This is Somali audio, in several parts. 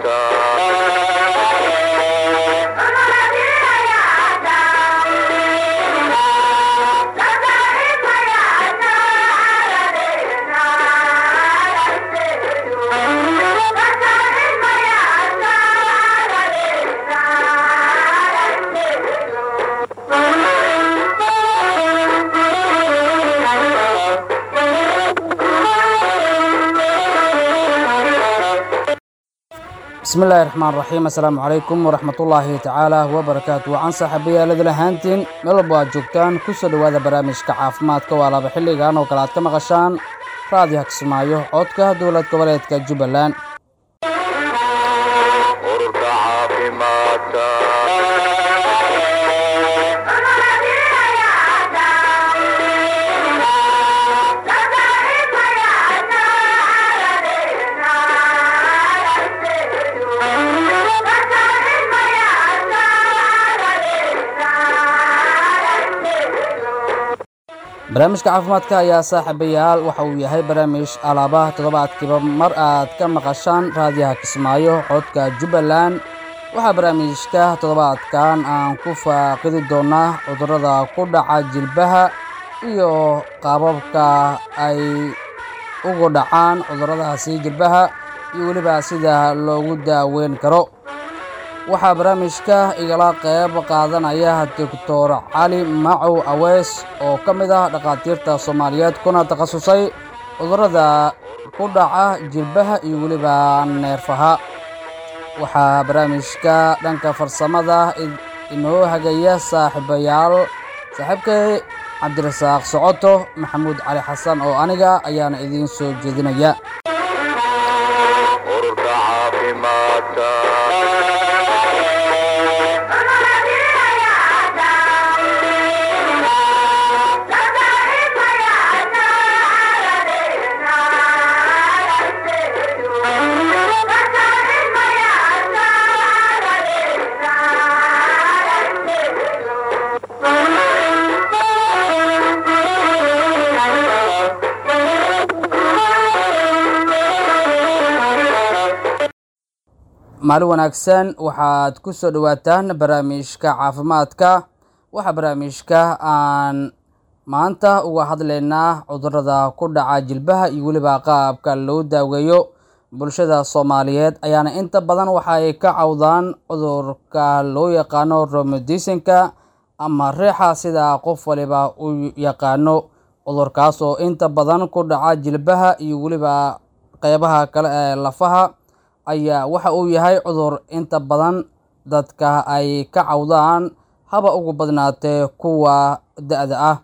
bismi illaahi raxmaan raxiim assalaamu calaykum waraxmatullaahi tacaala wabarakaatu wacan saaxiibayaalada lahaantiin meel walba aad joogtaan ku soo dhowaada barnaamijka caafimaadka waa laba xilligan oo kale aad ka maqashaan raadiyo hagsmaayo codka dowlad goboleedka jubbaland ururka caafimaadka barnaamijka caafimaadka ayaa saaxiibayaal waxa uu yahay barnaamij alaabaha toddobaadkiiba mar aad ka maqashaan raadiyaha kismaayo codka jubbaland waxaa barnaamijka toddobaadkan aan ku faaqidi doonaa cudurrada ku dhaca jilbaha iyo qaababka ay ugu dhacaan cudurradaasi jilbaha iyo weliba sida loogu daaweyn karo waxaa barnaamijka igala qayb qaadanaya doctor cali macow aweys oo ka mid ah dhakhaatiirta soomaaliyeed kuna takhasusay cudurrada ku dhaca jilbaha iyo weliba neerfaha waxaa barnaamijka dhanka farsamada inoo hagaya saaxiibayaal saaxiibkay cabdirasaaq socoto maxamuud cali xasan oo aniga ayaana idiin soo jeedinaya ururka caafimaadka maalin wanaagsan waxaad ku soo dhowaataan barnaamijka caafimaadka waxaa barnaamijka aan maanta uga hadlaynaa cudurrada ku dhaca jilbaha iyo weliba qaabka loo daaweeyo bulshada soomaaliyeed ayaana inta badan waxa ay ka cawdaan cudurka loo yaqaano romodisinka ama reexa sida qof waliba u yaqaano cudurkaas oo inta badan ku dhaca jilbaha iyo weliba qeybaha kale ee lafaha ayaa waxa uu yahay cudur inta badan dadka ay ka cawdaan haba ugu badnaatee kuwa da-da ah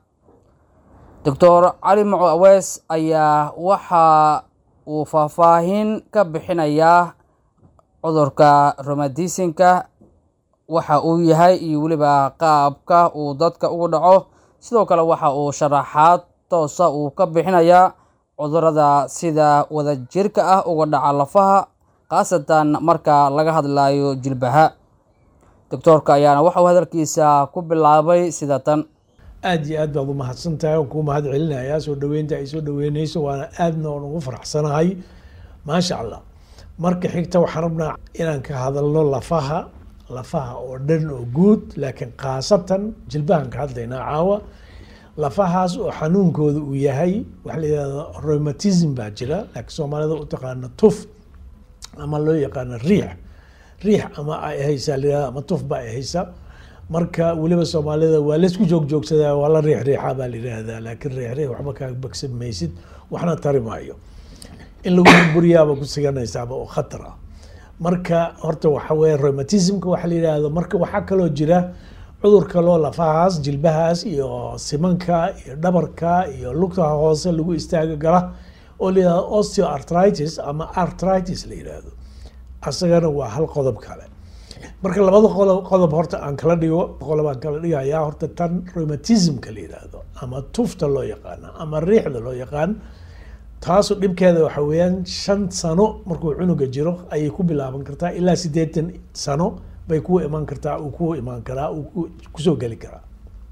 doctor cali maco aweys ayaa waxa uu faahfaahin ka bixinayaa cudurka romadisinka waxa uu yahay iyo weliba qaabka uu dadka ugu dhaco sidoo kale waxa uu sharaxaad toosa uu ka bixinayaa cudurrada sida wadajirka ah uga dhaca lafaha khaasatan marka laga hadlayo jilbaha doctoorka ayaana waxauu hadalkiisa ku bilaabay sida tan aada iyo aad baad u mahadsan tahay oon kuu mahad celinayaa soo dhaweynta ay soo dhaweyneyso waana aadna oon ugu faraxsanahay maasha allah marka xigta waxaan rabnaa inaan ka hadalno lafaha lafaha oo dhan oo guud laakiin khaasatan jilbahan ka hadlaynaa caawa lafahaas oo xanuunkooda uu yahay waxaa la yihahda rheumatism baa jira laakiin soomaalida u taqaana tuf ama loo yaqaano riix riix ama ay haysaa layihahda ama tuf ba ay haysaa marka weliba soomaalida waa laysku joog joogsadaa waa la riix riixa baa la yihahdaa laakiin riix riix waxba kaa bagsan maysid waxna tari maayo in lagu burburiyaaba ku siganaysaaba oo khatar ah marka horta waxa weeye rheumatismka waxaa la yidhaahdo marka waxaa kaloo jira cudur kaloo lafahaas jilbahaas iyo simanka iyo dhabarka iyo lugtaha hoose lagu istaaga gala oo la yihahdo osteoartritis ama artritis la yidhaahdo asagana waa hal qodob kale marka labada qodob qodob horta aan kala dhigo qodob aan kala dhigayaa horta tan rheumatismka la yidhaahdo ama tufta loo yaqaano ama riixda loo yaqaan taasu dhibkeeda waxa weeyaan shan sano markuu cunuga jiro ayay ku bilaaban kartaa ilaa siddeetan sano bay ku iman kartaa uu ku imaan karaa uu kusoo geli karaa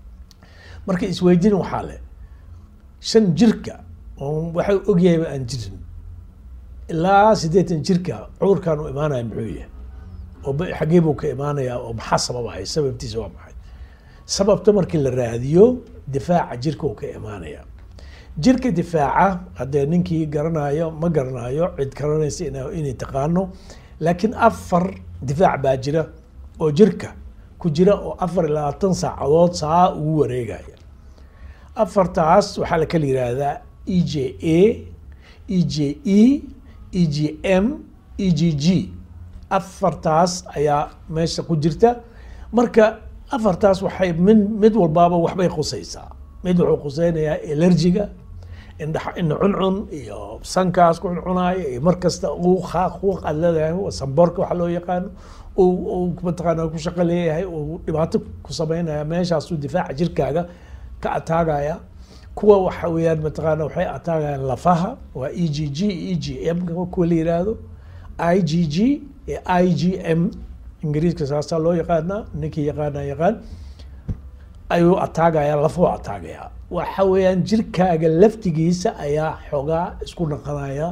marka isweydiin waxaa leh shan jirka oo waxa ogyahayba aan jirin ilaa siddeetan jirka cudurkan uu imaanaya muxuu yahay oo ba- xaggee buu ka imaanayaa oo maxaa sababaya sababtiisa waa maxay sababta markii la raadiyo difaaca jirka uu ka imaanaya jirka difaaca haddee ninkii garanayo ma garanayo cid garanaysa ina- inay taqaano laakiin afar difaac baa jira oo jirka ku jira oo afar iyo labaatan saacadood saa ugu wareegaya afartaas waxaa la kala yihahdaa e j a e j e e g m e g g afartaas ayaa meesha ku jirta marka afartaas waxay min mid walbaaba waxbay khusaysaa mid wuxuu khuseynayaa elergiga indha indha cuncun iyo sankaas ku cuncunaayo iyo mar kasta uu qaaq quuq aad leedahay samboorka waxa loo yaqaano uu uu mataqaana ku shaqo leeyahay uu dhibaato ku sameynaya meeshaasuu difaaca jirkaaga ka ataagaya kuwa waxa weeyaan mataqaana waxay ataagayaan lafaha waa e g g e g m kuwa la yiraahdo i g g iyo i g m ingiriiska saasaa loo yaqaanaa ninkii yaqaana yaqaan ayuu ataagaya lafuu ataagaya waxa weeyaan jirkaaga laftigiisa ayaa xoogaa isku naqanaya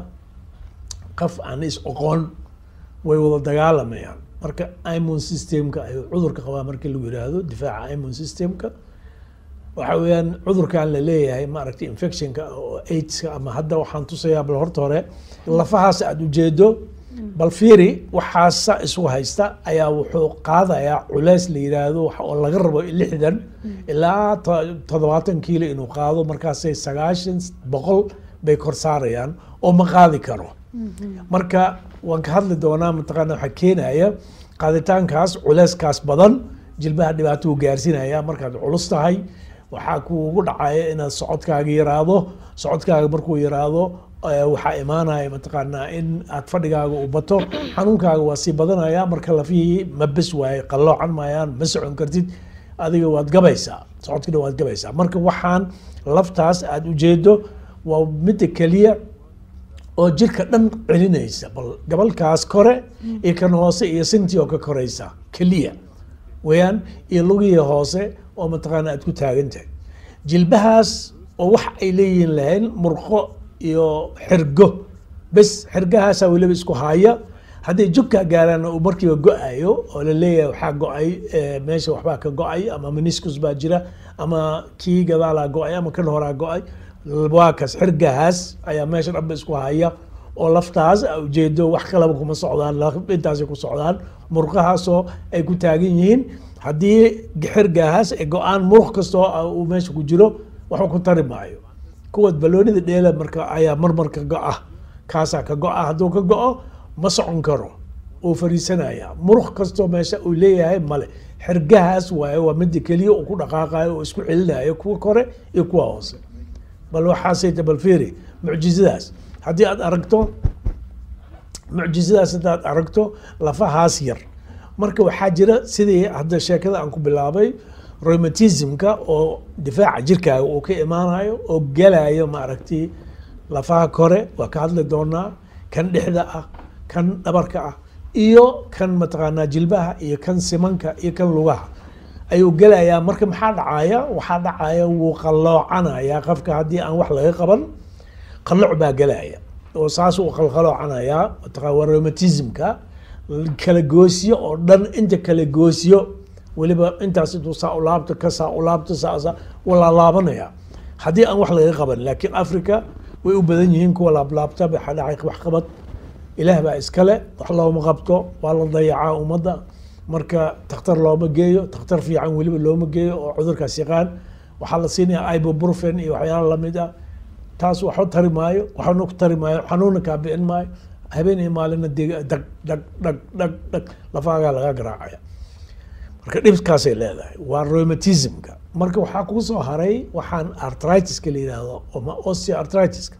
qaf aan is oqoon way wada dagaalamayaan marka immune systemka ayuu cudurka qabaa markii lagu yiraahdo difaaca immune systemka waxa weeyaan cudurkan la leeyahay maaragtay infectionka oo aidska ama hadda waxaan tusayaa bal horta hore lafahaas aada ujeedo bal fiiri waxaasa isu haysta ayaa wuxuu qaadayaa culeys la yiraahdo wax oo laga rabo lixdan ilaa to- toddobaatan kiilo inuu qaado markaasay sagaashan boqol bay kor saarayaan oo ma qaadi karo marka waan ka hadli doonaa mataqaana waxaa keenaya qaaditaankaas culeyskaas badan jilbaha dhibaato uu gaarsiinaya markaad culus tahay waxaa kuugu dhacaya inaad socodkaaga yaraado socodkaaga markuu yaraado eh, waxaa imaanaya mataqaanaa in aad fadhigaaga u bato xanuunkaaga waa sii badanaya marka lafihii ma bes waaye qalloocan maayaan ma socon kartid adiga waad gabaysaa socodkina waad gabaysaa marka waxaan laftaas aada ujeedo waa midda keliya oo jirka dhan celinaysa bal gabalkaas kore iyo kan hoose iyo sintii oo ka koraysa keliya weeyaan iyo lugihii hoose oo mataqaana aad ku taagan tahay jilbahaas oo wax ay leeyihiin lahayn murqo iyo xirgo bes xirgahaasaa weliba isku haya hadday jugkaa gaaraan uu markiiba go-ayo oo la leeyahay waxaa go-ay eh, meesha waxbaa ka go-ay ama meniscus baa jira ama kii gadaalaa go-ay ama kan horaa go-ay waa kas xirgahaas ayaa meesha dhanba isku haya oo laftaas a ujeedo wax kalaba kuma socdaan laf- intaasay ku socdaan murqahaasoo ay ku taagan yihiin haddii xirgahaas ay go-aan muruq kastoo ah uu meesha ku jiro waxba ku tari maayo kuwa baloonida dheela marka ayaa marmarka go-a kaasaa ka go-a hadduu ka go-o ma socon karo uu fariisanaya muruq kastoo meesha uu leeyahay male xirgahaas waaye waa mida keliya uu ku dhaqaaqayo oo isku celinayo kuwa kore iyo kuwa hoose bal waxaasayta bal fiiri mucjizadaas haddii aad aragto mucjizadaas haddaad aragto lafahaas yar marka waxaa jira sidii hadda sheekada aan ku bilaabay rheumatismka oo difaaca jirkaaga uu ka imaanayo oo gelayo maaragtay lafaha kore waa ka hadli doonaa kan dhexda ah kan dhabarka ah iyo kan mataqaanaa jilbaha iyo kan simanka iyo kan lugaha ayuu gelayaa marka maxaa dhacaya waxaa dhacaya wuu qalloocanaya qofka haddii aan wax laga qaban qalooc baa gelaya oo saas uu qalqaloocanayaa mataqaa waa rheumatismka kala goosiyo oo dhan inta kala goosiyo weliba intaas intuu saa u laabto ka saa u laabto saa saa waa laalaabanaya haddii aan wax laga qaban laakiin africa way u badan yihiin kuwa laablaabta waxaa dhacay wax qabad ilaah baa iskale wax looma qabto waa la dayacaa ummadda marka takhtar looma geeyo takhtar fiican weliba looma geeyo oo cudurkaas yaqaan waxaa la siinaya ibuprofen iyo waxyaala lamid ah taas waxba tari maayo waxna ku tari maayo xanuunna kaa bi'in maayo habeen iyo maalina deg dhag dhag dhag dhag dhag lafaagaa laga garaacaya marka dhibkaasay leedahay waa rheumatismka marka waxaa kuu soo haray waxaan artritiska la yidhaahdo ama osteoartritiska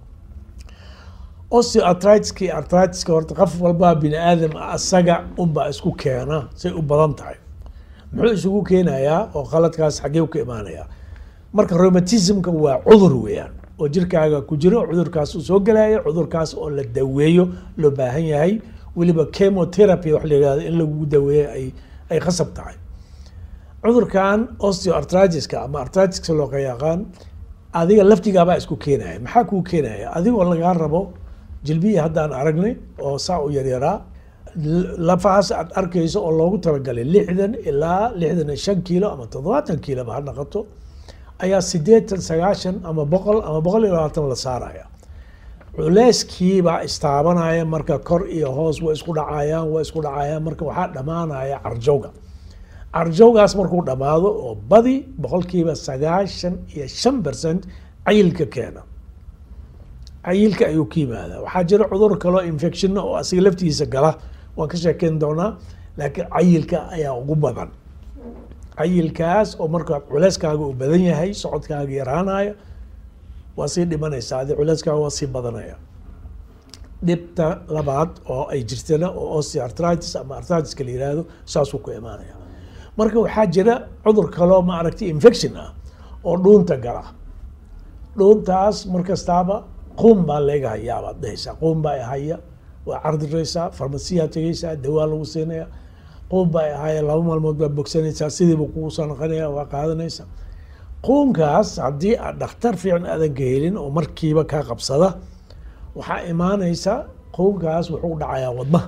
osteoartritiska iyo artritiska horta qof walbaa bini aadam ah asaga unbaa isku keena say u badan tahay muxuu isugu keenayaa oo qaladkaas xaggee ka imaanayaa marka rheumatismka waa cudur weeyaan oo jirkaaga ku jiro cudurkaas uu soo gelaya cudurkaas oo la daweeyo loo baahan yahay weliba chemotherapy wax la yihahdo in lagu daweeyo ay ay khasab tahay cudurkan osteoartritiska ama artritiska loo yaqaan adiga laftigaabaa isku keenaya maxaa kuu keenaya adigoo lagaa rabo jilbihii haddaan aragnay oo saa u yaryaraa lafahaas aad arkayso oo loogu talagalay lixdan ilaa lixdan iyo shan kiilo ama toddobaatan kiiloba ha noqoto ayaa sideetan sagaashan ama boqol ama boqol iyo labaatan la saaraya culeyskiibaa istaabanaya marka kor iyo hoos way isku dhacayaan way isku dhacayaan marka waxaa dhammaanaya carjowga carjowgaas markuu dhammaado oo badi boqolkiiba sagaashan iyo shan percent cayilka keena cayilka ayuu ka yimaadaa waxaa jira cudur kaloo infectionna oo asiga laftiisa gala waan ka sheekeyn doonaa laakiin cayilka ayaa ugu badan cayilkaas oo markaa culeyskaaga uu badan yahay socodkaaga yaraanaya waa sii dhimanaysaa adi culeyskaaga waa sii badanaya dhibta labaad oo ay jirtana oo osteoarthritis ama arthritiska la yihahdo saasuu ku imaanaya marka waxaa jira cudur kaloo ma aragtay infection ah oo dhuunta gala dhuuntaas markastaaba quum baa leega hayaa baad dhehaysaa quum baa haya waa cardiraysaa farmasiyaa tegaysaa dawaa lagu siinaya quum baa haya laba maalmood baa bogsanaysaa sidiiba kugu soo noqonaya waa qaadanaysaa quunkaas haddii aad dhakhtar fiican aadan ka helin oo markiiba kaa qabsada waxaa imaanaysa quunkaas wuxuu dhacayaa wadnaha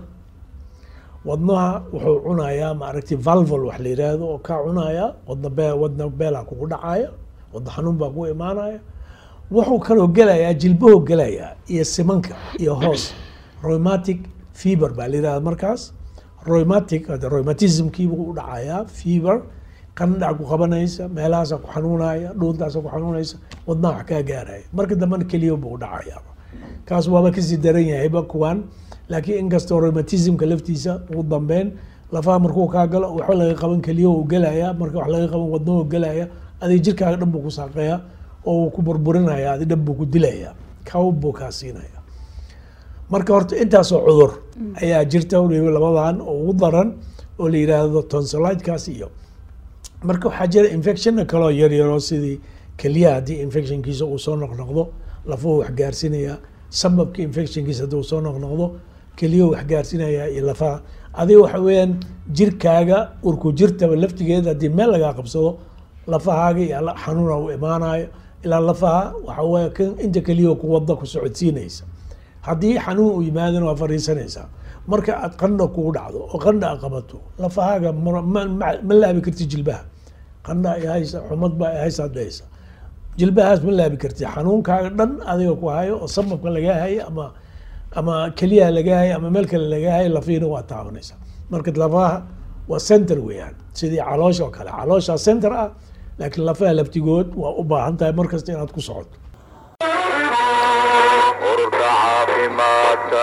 wadnaha wuxuu cunayaa maaragtay valvol wax la yiraahdo oo kaa cunaya wadna be wadna beelaa kugu dhacaya wadna xanuun baa kugu imaanaya wuxuu kaloo gelayaa jilbaho gelayaa iyo simanka iyo hoos rheumatic fever baa la yirahda markaas rheumatic hada rheumatismkiibuu u dhacayaa fever qandhac ku qabanaysa meelahaasa ku xanuunaya dhuuntaasa ku xanuunaysa wadnaha wax kaa gaaraya marka dambena keliya buu u dhacaya kaas waaba kasii daran yahayba kuwan laakiin inkastoo rheumatismka laftiisa ugu dambeyn lafaha markuu kaa galo waxba laga qaban keliya uu gelaya marka wax laga qaban wadnahu gelaya adig jirkaaga dhan buu ku saaqeya oo uu ku burburinaya adi dhan buu ku dilaya kaw buu kaa siinaya marka horta intaasoo cudur ayaa jirta waliba labadan oo ugu daran oo la yidhaahdo tonsilitekaas iyo marka waxaa jira infectionna kaloo yaryaro sidii keliyaha haddii infectionkiisa uu soo noqnoqdo lafuhu wax gaarsinaya sababka infectionkiisa haddii uu soo noqnoqdo keliyahu wax gaarsinaya iyo lafaha adiga waxa weeyaan jirkaaga urku jirtaba laftigeeda haddii meel lagaa qabsado lafahaaga iyo xanuuna u imaanayo ilaa lafaha waxa weeye kan inta keliyaho ku wada ku socodsiinaysa haddii xanuun uu yimaadana waa fariisanaysaa marka aad qandha kugu dhacdo oo qandha a qabato lafahaaga ma laabi karti jilbaha qandha ay haysa xumad baa ay haysa dhehaysa jilbahaas ma laabi karti xanuunkaaga dhan adiga ku hayo oo sababka lagaa hayo ama ama keliyaha lagaa hayo ama meel kale lagaa hayo lafiina waa taabanaysa marka lafaha waa center weeyaan sidii caloosha oo kale caloosha center ah laakiin lafaha laftigood waa u baahan tahay markasta inaad ku socoto ururka caafimaadka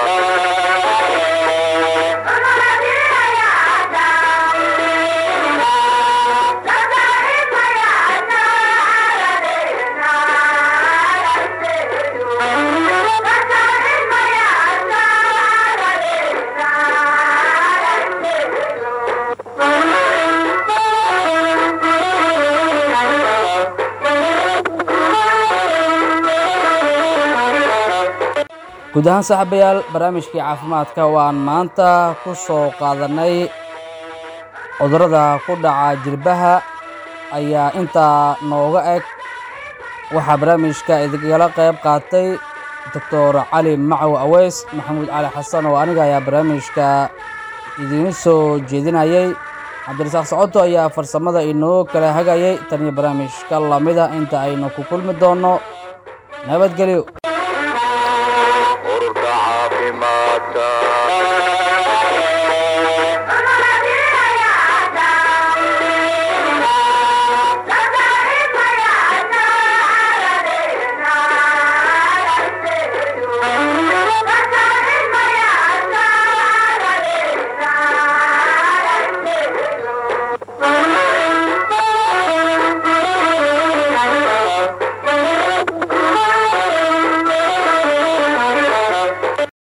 guud ahaan saaxiibayaal barnaamijkii caafimaadka waan maanta ku soo qaadanay cudurrada ku dhaca jilbaha ayaa intaa nooga eg waxaa barnaamijka idingala qayb qaatay doctor cali macow aweys maxamuud cali xasan oo aniga ayaa barnaamijka idiin soo jeedinayay cabdirasaaq socoto ayaa farsamada inoo kala hagayay tan iyo barnaamijka lamida inta aynu ku kulmi doonno nabadgelyo ururka caafimaadka